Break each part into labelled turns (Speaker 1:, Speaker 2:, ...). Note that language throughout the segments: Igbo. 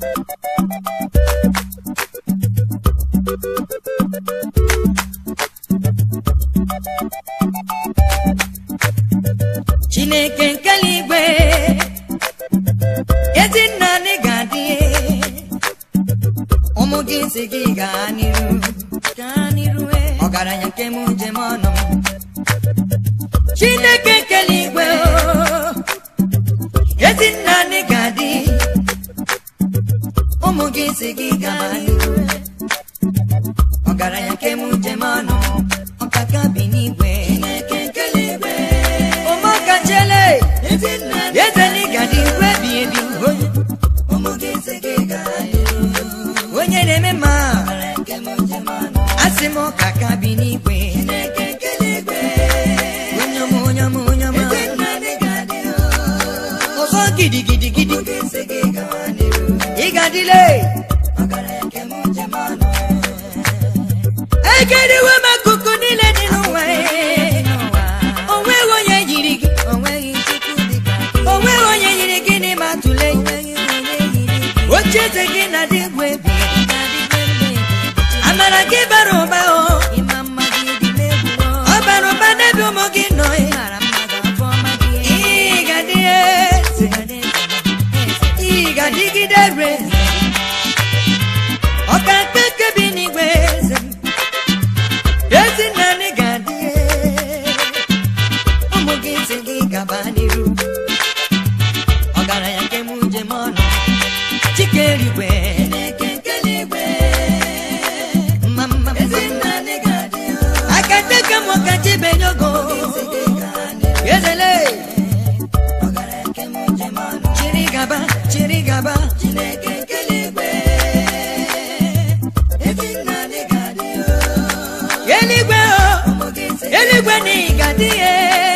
Speaker 1: chineke nke eluigwe ezi nna anyị ga-adị ụmụ gị si gị gaa n'iru gaa n'iru eh. ọgaranya nke m njem ọnụ m. chineke nke eluigwe oh, ezi nna anyị ga-adị ụmụ gị si gị gaa n'iru ọgaranya nke m njem ọnụ ọkaka bi n'igwe ụmụaka chele ezeli gadị igwe bi ebi onye na-eme mma asị m ọkaka bi n'igwe onye ọma onye ọma onye ọma ọzọ gidigidi gidi ị ga-adịle egeriwe m akụkụ niile dị n'ụwa o nweghị onye yiri gị o nweghị onye yiri gị n'ime atụle oche eze gị na dị egwu ebi amara gị bara ụba o ọ bara ụba n'ebe ụmụ gị nọ ị ga-adị eze ị ga-adịgide re ọka mkpe nke bi n'igwe eze m. ezi nna anyị ga-adị ụmụ gị si gị gaba n'iru ọgaranya nke m njem ọnụ chike eluigwe mma mma mma aka teke m ọka chibenye ogo ezele chiri gaba chiri gaba eluigwe o eluigwe na ị ga-adị ya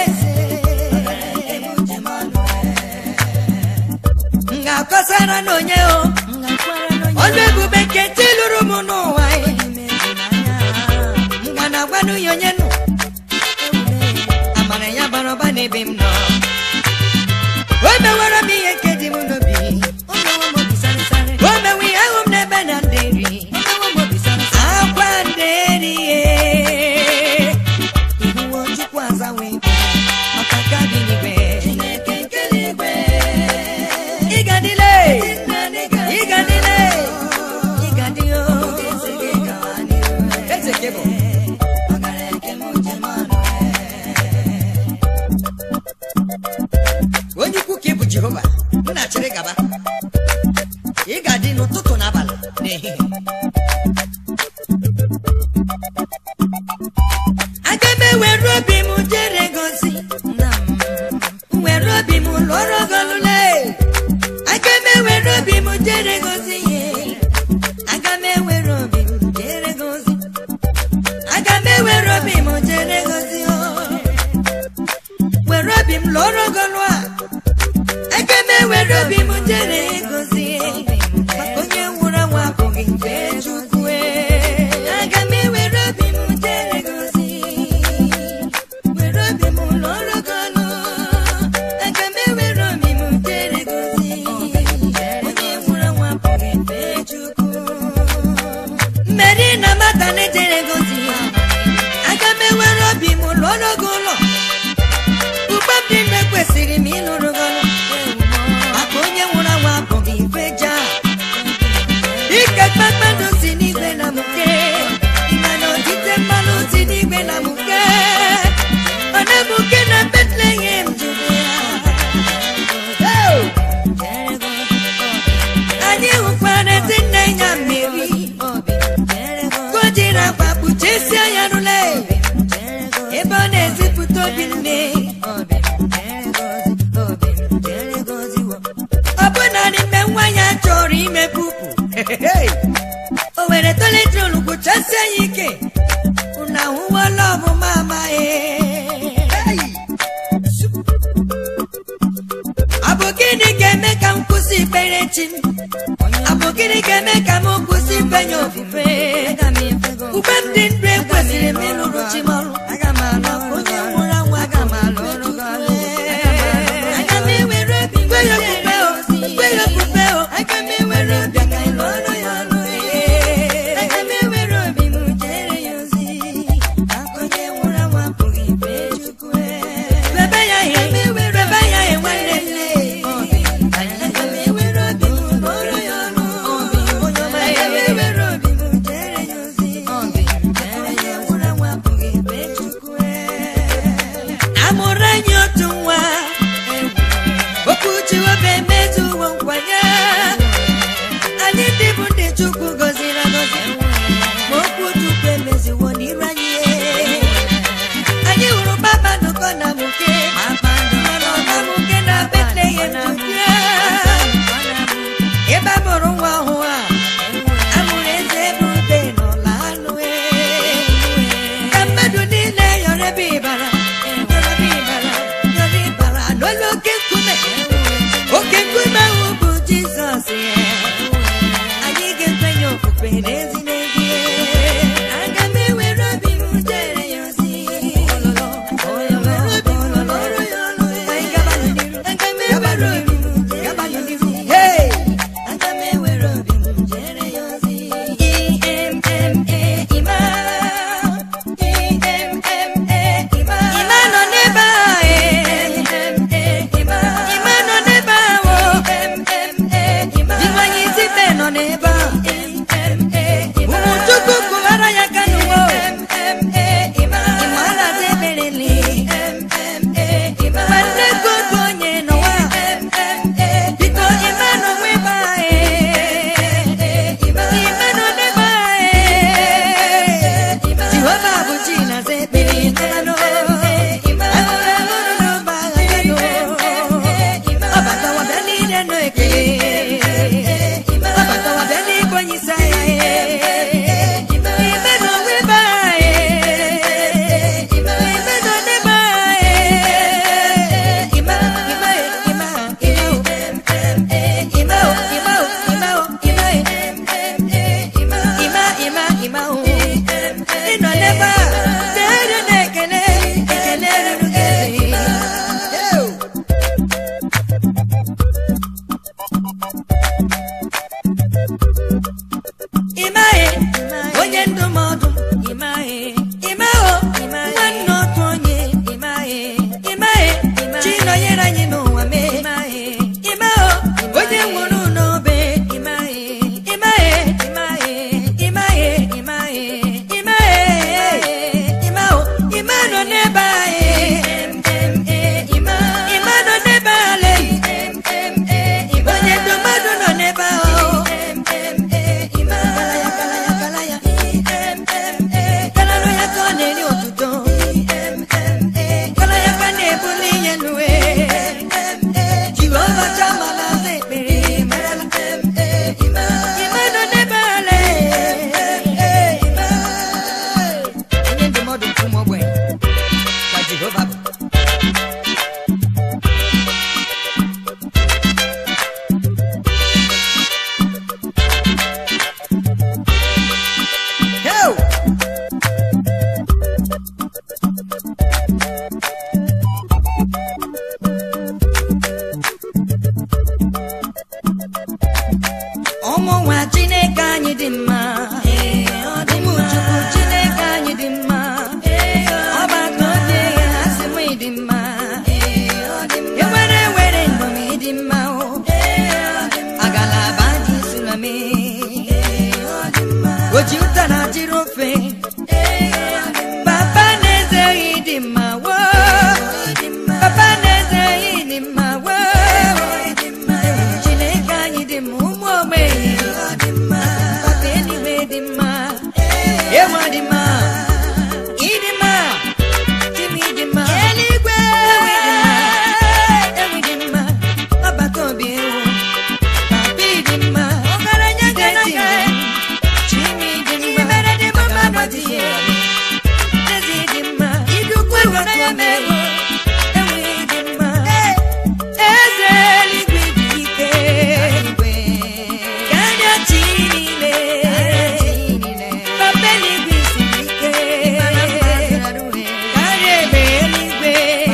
Speaker 1: m ga-akọsara n'onye o ọnụ ebube nke ntị lụrụ m n'ụwa m ga na-agwanụ ya onye nụ amara ya bara ụba n'ebe m nọ o mewara m ihe nke dị m n'obi o mewe ihe ahụ m n'ebe na ndị nri akwa ndị nri ihuwo chukwu azawe maka ka dị n'igwe ịgadịle ịgadịle ịgadịo eze gị bụ onye ukwu ka ị bụ jehova m na-achịrị gaba ị ga-adị n'ụtụtụ na abalị na ehihie aga m ewere obi m jere gozi were obi m lụọrọ golule aga m ewere obi m jere gozi ye aga m ewere obi m jere gozi aga m ewere obi m jere gozi o were obi m lụọrọ golu a aga m ewere obi m jere gozi ye maka onye nwụrụ anwụ abụghị nke chukwu e. aga m ewere obi m jere gozi were obi m lụọrọ golu aga m ewere obi m jere gozi onye nwụrụ anwụ abụghị nke chukwu mmeri na mata na-ejere gozi aga m ewere obi m lụọrọ gị ụlọ ugbo m dị mma kwesịrị m ịlụrụ gị ọrụ maka onye nwụrụ anwụ abụghị ife ja ike kpakpando si n'igwe na mụke ịma na odite mmanụ si n'igwe na mụke ọ na-emuke na betlehem judea Oh! anyị hụkwara ezi nne ya mmeri ka o jiri akwa kpuchesie ya rụle ebe ọ na-ezipụta obi nne ọ bụ naanị mgbe nwa ya chọrọ ime pupu o were toletrol gwụchasie ya ike unu ahụwala ọbụma amaghị ọ bụ gịnị ga-eme ka m kwụsị ikpere chi m ọ bụ gịnị ga-eme ka m kwụsị ifenye ofufe ugbe m dị ndụ ekwesịrị m ịlụrụ chi m ọrụ onye nwụrụ anwụ aga m alụ ọrụ gị ọrụ. Aga m ewere obi m kwe ya okpukpe o, kwe ya okpukpe o, aga m ewere obi ọbatawa bịa n'ịbụ onye isi agha ime na onwe be anyị ime na onebe anyị ime ime ime ime ime ịnọ n'ebe a na-ere na-ekele ekele ruru gị ịmaghị onye ndụmọdụ ịmaghị ịmaghị nwanne otu onye ịmaghị ịmaghị chi nọnyere anyị n'ụwa mee ịmaghị ịmaghị onye nwụrụ n'obe ịmaghị ịmaghị ịmaghị ịmaghị ịmaghị ịmaghị ịmaghị ịma nọ n'ebe anyị ịma nọ n'ebe ale onye ndụmọdụ nọ n'ebe ahụ Kalalo ya ka ọ na-eri otuto Kala ya ka na-ebuli ihe n'uwe Jehova chama na aza ekpere Ime nọ n'ebe ale Onye ndụmọdụ nke ụmụ ogbenye ka Jehova bụ Heo! ụmụ nwa chineke anyị dị mma ụmụ chukwu chineke anyị dị mma ọgbakọ obi ha sị m dị mma ewere were ndụm ịdị mma o agalaba dị sulame oji ụtara jiri ofe papa na-eze dị mma wo papa na-eze dị mma wo chineke anyị dị mma ụmụ ogbenye papa eluigwe dị mma ewa dị mma ịdị mma chimi dị mma eluigwe ewi dị mma ọbata obi ewu papa dị mma ọgaranya ga-esi chimi dị mma agaba dị ya ezi dị mma idukwu ewata ome ewi dị mma eze eluigwe dị ike karịa chi niile papa eluigwe siri ike karịa egbe eluigwe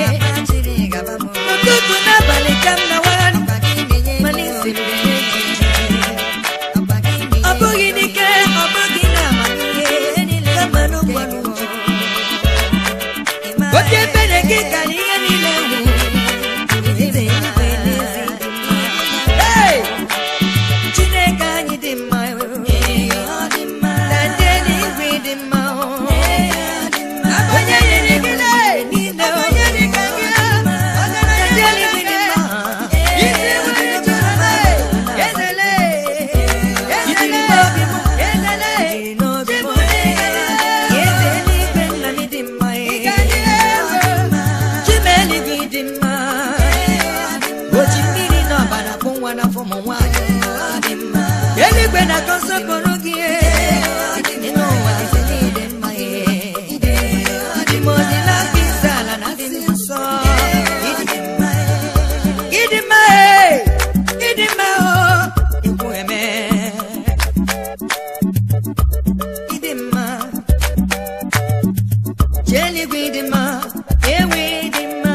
Speaker 1: ụtụtụ n'abalị ka m nawara mana isiri ọ bụghị n'ike ọ bụghị na amamihe kama n'ụgbọrọ oke ebere gị karịa ihe niile nwere eze eluigwe n'ezi Hey! Chineke anyị dị mma na ndị eluigwe dị mma onye nyere gị niile onye dị ka gị na ndị eluigwe dị mma isi nwere chukwu ezele ezele obi m ezele n'obi m eze eluigwe nna m dị mma chima eluigwe dị mma oji mmiri n'ọbara bụ nwa n'afọ ụmụ nwaanyị eluigwe na-akọ nsọpụrụ gị n'ime ụwa isi niile mma ịdị m ọdị n'aka isi ala na dị nsọ ịdị mma ịdị mma ịdị mma o ikwu eme ịdị mma chi eluigwe ịdị mma ewe ịdị mma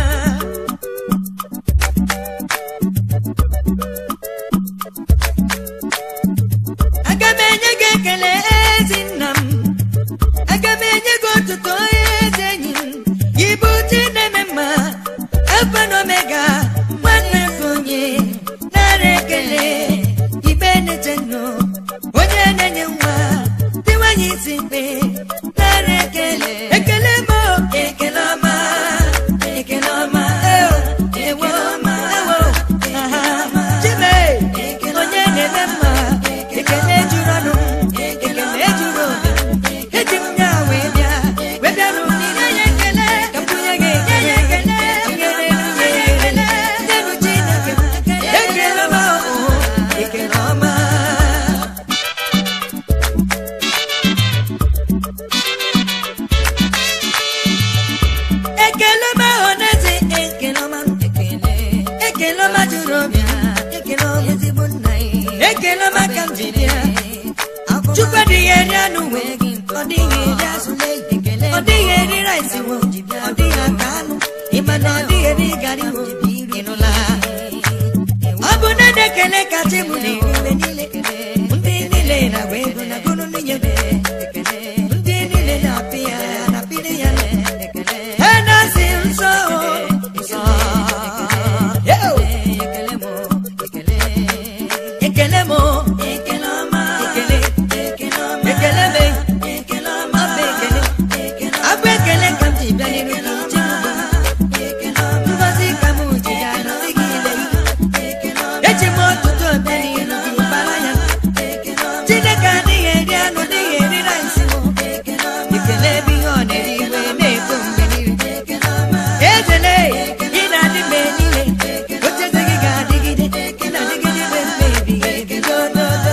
Speaker 1: aga m enye gị ekele ezi nna m aga m enye gị otuto ezi enyi m gara ihu ịnụla ọ bụ na na-ekele kacha mụ na mgbe niile ndị niile na-agba ego na gụrụ nwunye ndị niile na-apị ya na-apịrị ya ha na-asị nsọ nsọ Yo! ekele m ekele ọma ekele ekele ọma ekele m ekele ọma bụ ekele abụ ekele ka m ji bịa n'iru gị ji ngozi ka m ji ya nọzi gị ile eji m ọtụtụ obe n'iru gị bara ya chineke adịghị eri anụ dịghị eri rice m ekele ebe ihe ọ na-eri iwe na-eto mgbe niile ejele ị na-adị mgbe niile ocheze gị ga-adịgide ị na-adịgide mgbe mgbe ebighị ebi dododo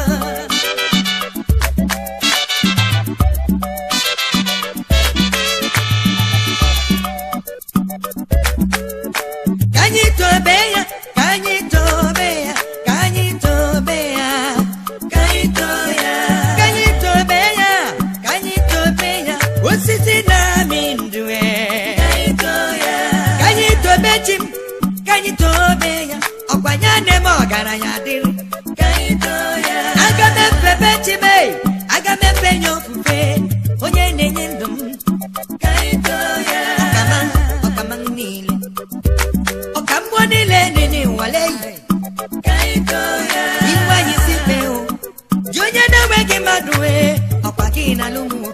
Speaker 1: ka anyị tobe ya ka anyị tobe ya ka anyị tobe ya ka anyị tobe ya ka anyị tobe ya ka anyị tobe ya osisi na-amị ndụ e. ka anyị tobe chi m ka anyị tobe ya ọkwa ya na-eme ọgaranya dịrị aga m efebe chi m e, aga m efe ya ofufe onye na-enye ndụ m ọkama ọkama m niile ọka mmụọ niile nene nwale yi iwe anyị si fee o ji onye na-enweghị mmadụ wee ọkwa gị na lụmụ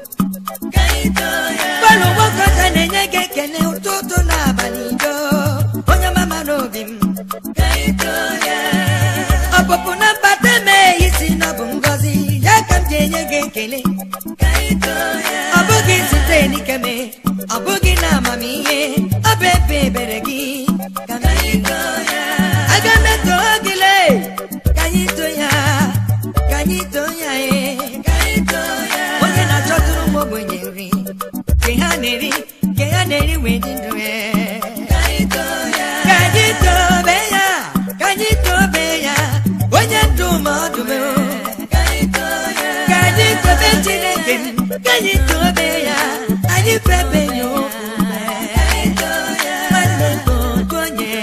Speaker 1: bọọlụ nwoke ọcha na-enye gị ekele ụtụtụ na abalị do onye mama n'obi m ọpụpụ na mbata mee isi na ọ bụ ngọzi ya ka m ji enye gị ekele ọ bụghị site n'ike me ọ bụghị na amamihe ọ bụ ebe ebere gị ka m ji aga m eto gị lee ka anyị too ya ka anyị too ya ee onye na-achọtụrụ m ogbenye nri nke ha na-eri nke ha na-eri wee dị ndụ ee ka anyị tobe ya ka anyị tobe ya onye ndụ ma ọdụm ka anyị tobe chineke m ka anyị tobe ya anyị febe ya ofufe nwanne nke otu onye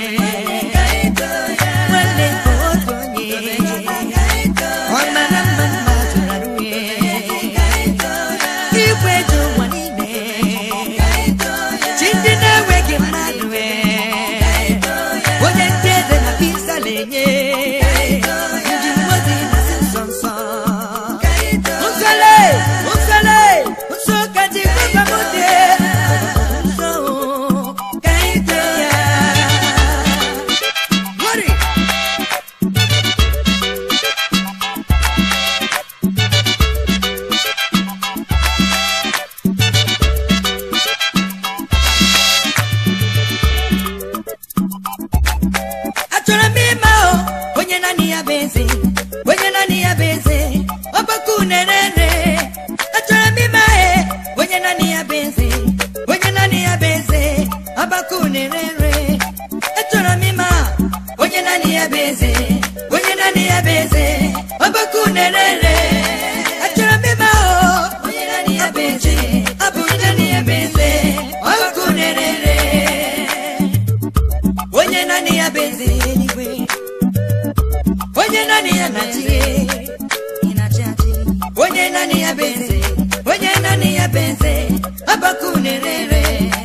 Speaker 1: nwanne nke otu onye ọ mara mma mma zụrụ arụ ya igwe ji ụwa niile chi ndị na-enweghị mmadụ ee onye ndị eze na pizza na-enye ndị mmadụ na-asị nsọ nsọ nsọle nsọle nsọ ka ji gbaba m dị nsọ ka anyị too ya Glory! achọrọ m ịma o onye naanị ya bụ eze onye naanị ya bụ eze ọgbakọ unerere achọrọ m ịma e onye naanị ya bụ eze onye naanị ya bụ eze ọgbakọ unerere achọrọ m ịma onye naanị ya bụ eze onye naanị ya bụ eze ọgbakọ unerere achọrọ m ịma o onye naanị ya bụ eze ọ bụ onye naanị ya bụ eze ọgbakọ unerere onye naanị ya bụ eze eluigwe onye naanị ya na-achị onye naanị ya bụ eze onye naanị ya bụ eze ọbaka unerere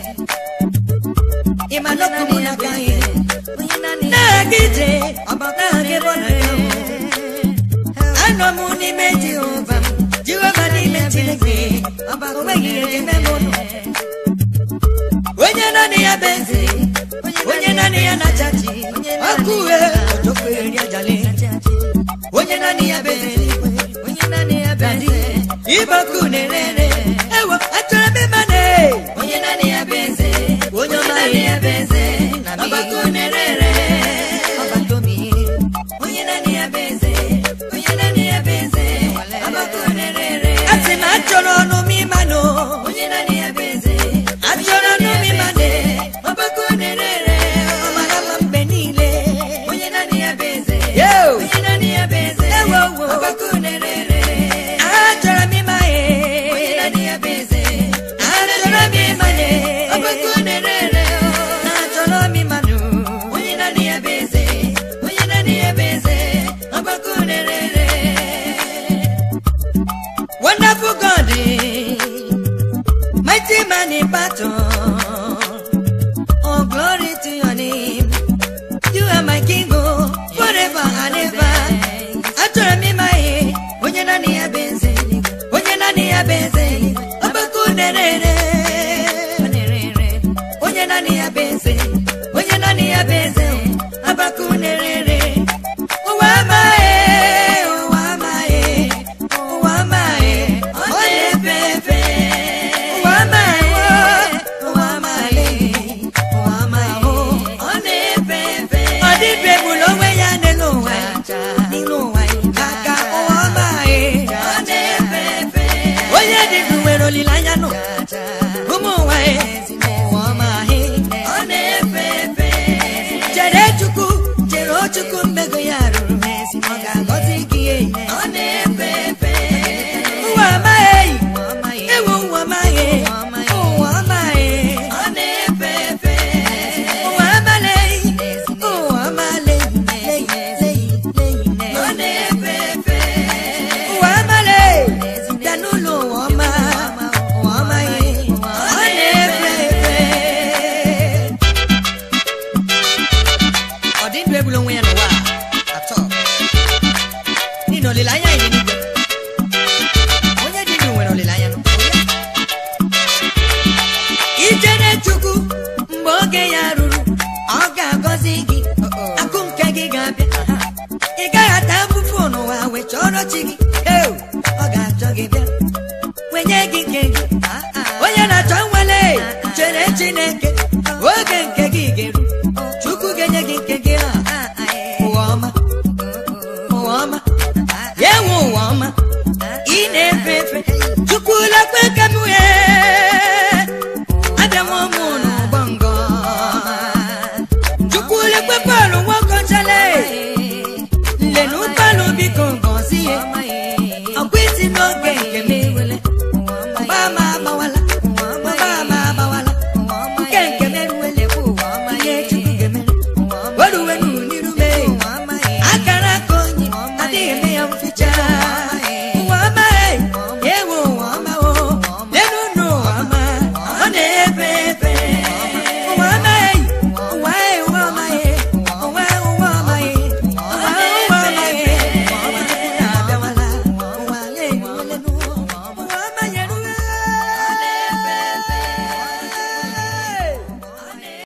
Speaker 1: ịma n'okwu m n'aka ihe na-aga ije ọbata gị bụ na ya anọ m n'ime jehova m jehova n'ime chineke o nweghị ihe ga-eme m ụlọ onye naanị ya bụ eze onye naanị ya na-achachi ọkụ uhe ọjọkụ eri ajali onye naanị ya bụ eze dadi ịbọkụ na-ere ewo achọrọ m ịma na onye naanị ya bụ eze onye naanị ya bụ eze ọgbakọ na-ere ọgbatomi onye naanị ya bụ eze onye naanị ya bụ eze ọgbakọ na-ere asị m achọrọ ọnụ m ịma na onye naanị ya bụ eze achọrọ ọnụ m ịma na ọgbakọ na-ere ọ mara mma mgbe niile onye naanị ya bụ eze onye naanị ya bụ eze ọgbakọ na-ere achọrọ m ịma ya onye naanị ya bụ eze achọrọ m ịma na ọgbakọ na-ere achọrọ m ịma na olileanya iri n'igwe onye dị ndụ nwere olileanya nọ. ichere chukwu mgbe oge ya ruru ọ ga-agọzi gị akụ nke gị ga-abịa ị gaghị ata afụfụ n'ụwa wee chọrọ chi gị Ew, ọ ga-achọ gị bịa wenye gị nke gị onye na-achọ nwere chere chineke oge nke gị ga-eru chukwu ga-enye gị nke gị a ụwa ọma ụwa ọma ya enwe ụwa ọma ị na-efe efe chukwu lekwe ka m wee abịa nwa ụmụ n'ụgbọ ngọ chukwu lekwe bọọlụ nwoke chale nlenu ụgbọala biko